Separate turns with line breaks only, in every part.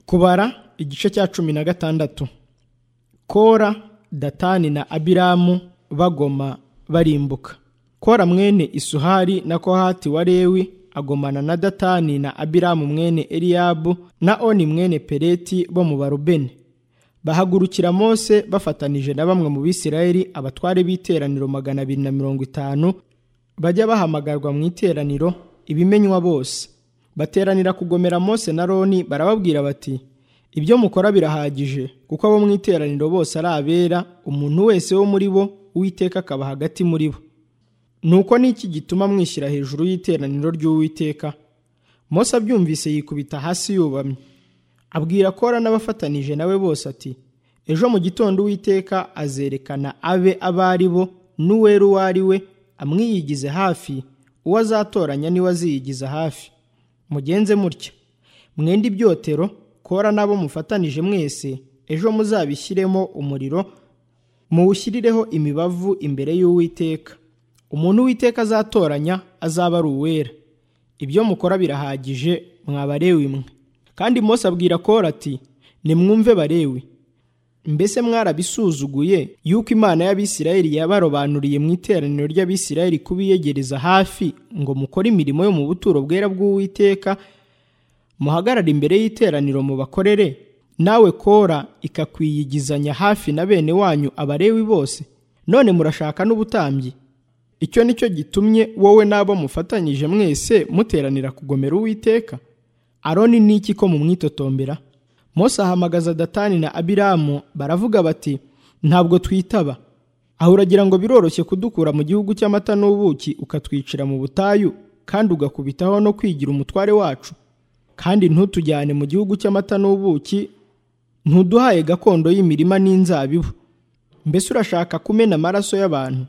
kubara igice cya cumi na gatandatu kora datani na abiramu bagoma barimbuka kora mwene isuhari na kohati wa lewi agomana na datani na abiramu mwene eliyabu na oni mwene pereti bo mu barubeni bahagurukira mose bafatanije na bamwe mu bisirayeli abatware b'iteraniro magana abiri na mirongo itanu bajya bahamagarwa mu iteraniro ibimenywa bose bateranira kugomera mose na roni barababwira bati ibyo mukora birahagije kuko abo mu iteraniro bose ari abera umuntu wese wo muri bo uwiteka akaba hagati muri bo nuko n'iki gituma mwishyira hejuru y'iteraniro ry'uwiteka mose abyumvise yikubita hasi yubamye abwira kora n'abafatanije nawe bose ati ejo mu gitondo uwiteka azerekana abe abo ari bo n'uwera uwo ari we amwiyigize hafi uwo azatoranya niwe aziyigiza hafi mugenze mutya mwenda ibyotero kora n'abo mufatanije mwese ejo muzabishyiremo umuriro muwushyireho imibavu imbere y'uwiteka umuntu uwiteka azatoranya azaba ari uwera ibyo mukora birahagije mwabarewe mwe kandi Mose abwira kora ati nimwumve barewe mbese mwarabisuzuguye yuko imana y'abisirayeli yabarobanuriye mu iteraniro ry'abisirayeli kubiyegereza hafi ngo mukore imirimo yo mu buturo bwera bw'uwiteka muhagarare imbere y'iteraniro mu bakorere nawe kora ikakwiyigizanya hafi na bene wanyu abarewi bose none murashaka n'ubutambyi icyo ni cyo gitumye wowe n'abo mufatanyije mwese muteranira kugomera uwiteka aroni ni iki ko mumwitotombera mose ahamagaza datani na abiramu baravuga bati ntabwo twitaba aho uragira ngo biroroshye kudukura mu gihugu cy'amata n'ubuki ukatwicira mu butayu kandi ugakubitaho no kwigira umutware wacu kandi ntutujyane mu gihugu cy'amata n'ubuki ntuduhaye gakondo y'imirima n'inzabibu mbese urashaka kumena amaraso y'abantu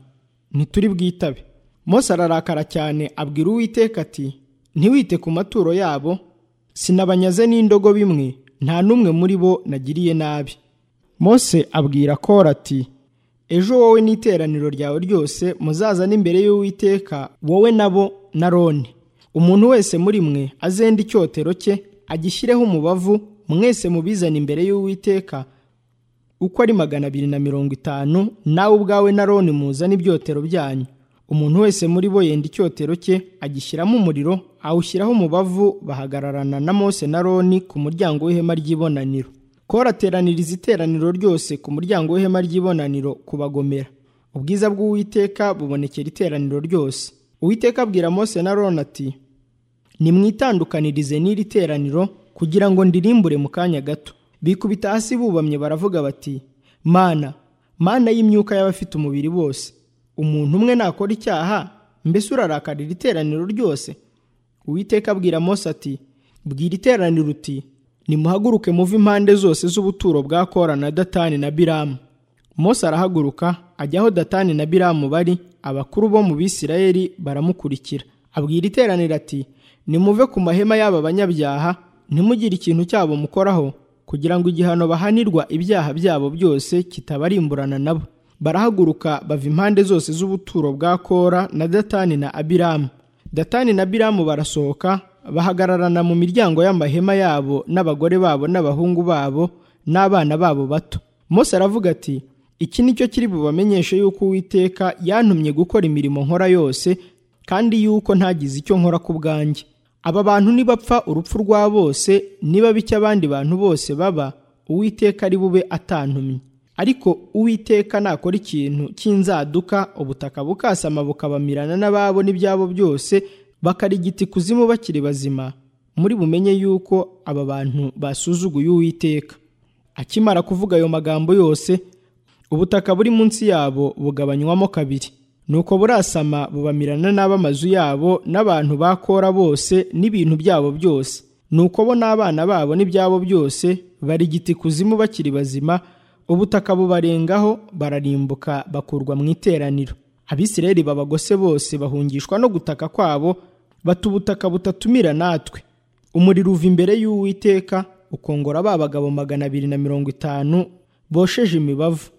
ntituri bwitabe mose ararakara cyane abwira uwiteka ati ntiwite ku maturo yabo sinabanyaze n'indogo bimwe nta n'umwe muri bo nagiriye nabi mose abwira kora ati ejo wowe n'iteraniro ryawe ryose muzaza n'imbere y'uwiteka wowe nabo na roni umuntu wese muri mwe azende icyotero cye agishyireho umubavu mwese mubizane imbere y'uwiteka uko ari magana abiri na mirongo itanu nawe ubwawe na roni muzane ibyotero byanyu umuntu wese muri bo yenda icyotero cye agishyiramo umuriro awushyiraho umubavu bahagararana na mose na roni ku muryango w'ihema ry'ibonaniro kora ateraniriza iteraniro ryose ku muryango w'ihema ry'ibonaniro kubagomera ubwiza bw'uwiteka bubonekera iteraniro ryose uwiteka abwira mose na roni ati nimwitandukanirize n'iri teraniro kugira ngo ndirimbure mu kanya gato bikubita hasi bubamye baravuga bati mana mana y'imyuka y'abafite umubiri bose umuntu umwe nakora icyaha mbese urarakarira iteraniro ryose uwiteka abwira mose ati bwira iteraniro uti nimuhaguruke muve impande zose z'ubuturo bwa kora na datani na biramu mose arahaguruka ajya aho datani na biramu bari abakuru bo mu bisirayeli baramukurikira abwira iteraniro ati nimuve ku mahema y'aba banyabyaha ntimugire ikintu cyabo mukoraho kugira ngo igihano bahanirwa ibyaha byabo byose kitabarimburana nabo barahaguruka bava impande zose z'ubuturo bwa kora na datani na abiramu datani na biramu barasohoka bahagararana mu miryango y'amahema yabo n'abagore babo n'abahungu babo n'abana babo bato mose aravuga ati iki ni cyo kiri bubamenyeshe yuko uwiteka yantumye gukora imirimo nkora yose kandi yuko ntagize icyo nkora ku bwanjye aba bantu nibapfa urupfu rwa bose niba bityo abandi bantu bose baba uwiteka ari bube atantumye ariko uwiteka nakora ikintu cy'inzaduka ubutaka bukasama bukabamirana n'ababo n'ibyabo byose bakarigita ikuzimu bakiri bazima muri bumenye yuko aba bantu basuzuguye uwiteka akimara kuvuga ayo magambo yose ubutaka buri munsi yabo bugabanywamo kabiri nuko burasama bubamirana n'ab'amazu yabo n'abantu bakora bose n'ibintu byabo byose nuko bo n'abana babo n'ibyabo byose barigita ikuzimu bakiri bazima ubutaka bubarengaho bararimbuka bakurwa mu iteraniro abisirayeli babagose bose bahungishwa no gutaka kwabo bata ubutaka butatumira natwe umuriro uva imbere y'uwiteka ukongora ba bagabo magana abiri na mirongo itanu bosheje imibavu